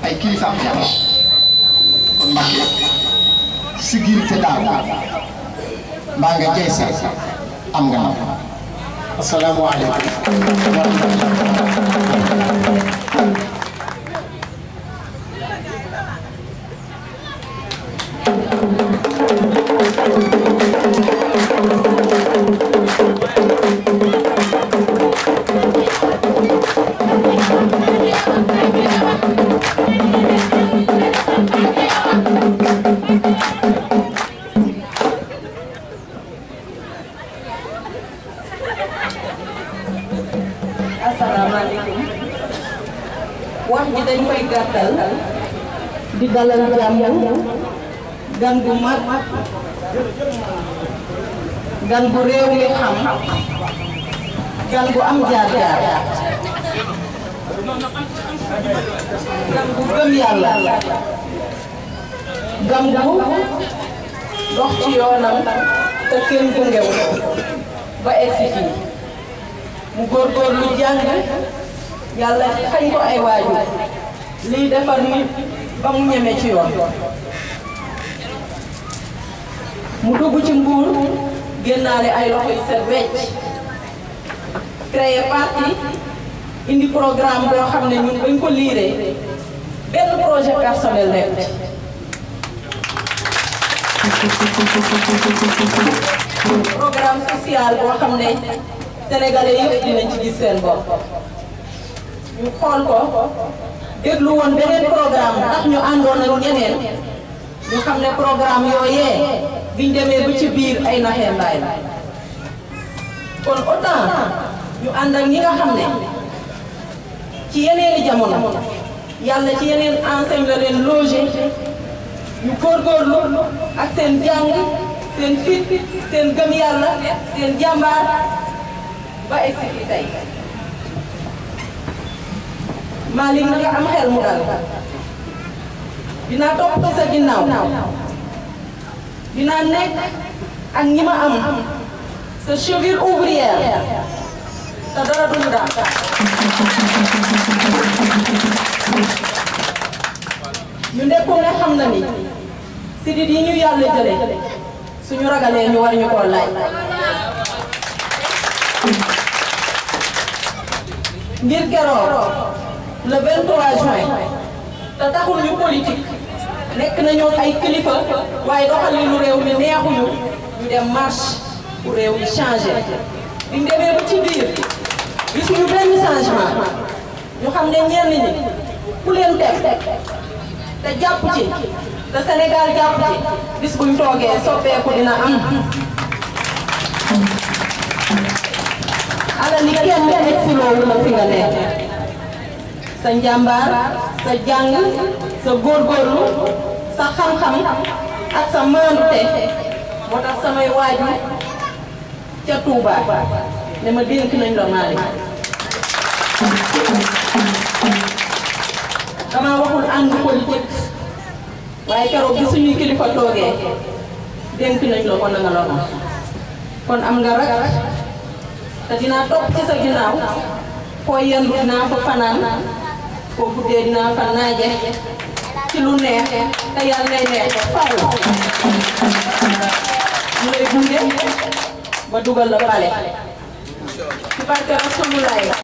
ay kilifaam fi am kon Mbàkke sigil te daal mbaa nga jey sa am nga nam asalaamaaleykum wa rahmatulah asalaamaaleykum wax ji dañ koy gàttal di dalal jàmm gan gu mag gan gu réew mi xam gan gu am jaar-jaar gan gu gëm yàlla gan gu dox ci yoonam te kenn gungewu ba egsi fii mu góorgóorlu jàng yàlla xañ ko ay waajur lii defar nit ba mu ñeme ci yoon mu dugg ci nguur génnaale ay loxo yu set wecc créé parti indi programme boo xam ne ñun bañ ko liiree benn projet personnel nekk programme social boo xam ne sénégalais yëpp dinañ ci gis seen bopp ñu xool ko déglu woon beneen programme ndax ñu àndoon ak ñeneen ñu xam ne programme yooyee biñ demee ba ci biir ay naxee mbaay la kon autant ñu ànd ak ñi nga xam ne ci yeneeni jamono yàlla ci yeneen enseigne la leen logé ñu góorgóorlu ak seen jàng seen fit seen gëm yàlla seen jàmbaar ba egsi fii tey Malick na nga am xel mu dal dinaa topp sa ginnaaw dinaa nekk ak ñi ma am sa cheville ouvrière te dara duñu daal ñu nekku ne xam na ni sidit yi ñu yàlla jële suñu ragalee ñu war ñu koo laaj ngir keroog le 23 juin te taxul ñu politique nekk nañu ay kilifa waaye doxalinu réew mi neexuñu ñu dem marche pour réew mi changé biñ demee ba ci biir gisuñu benn changement ñu xam ne ñenn ñi ku leen teg te jàpp ci te Sénégal jàpp ci bis buñ toogee soppeeku dina am ala li kenn nekk si loolu la fi nga nekk sa njàmbaar sa jàng sa góorgóorlu sa xam-xam ak sa maandute moo tax samay waajur ca Touba ne ma dénk nañ la Malick dama waxul ànd politique waaye keroog bi suñuy kilifa toogee dénk nañ la ko na nga la kon am nga rak te dinaa topp ci sa ginnaaw foo yendu dinaa fa fanaan foo guddee dinaa fa naaje ci lu neex te yàlla lay neex ba faw ñu lay gunge ba dugal la pale ci barke Rasulullah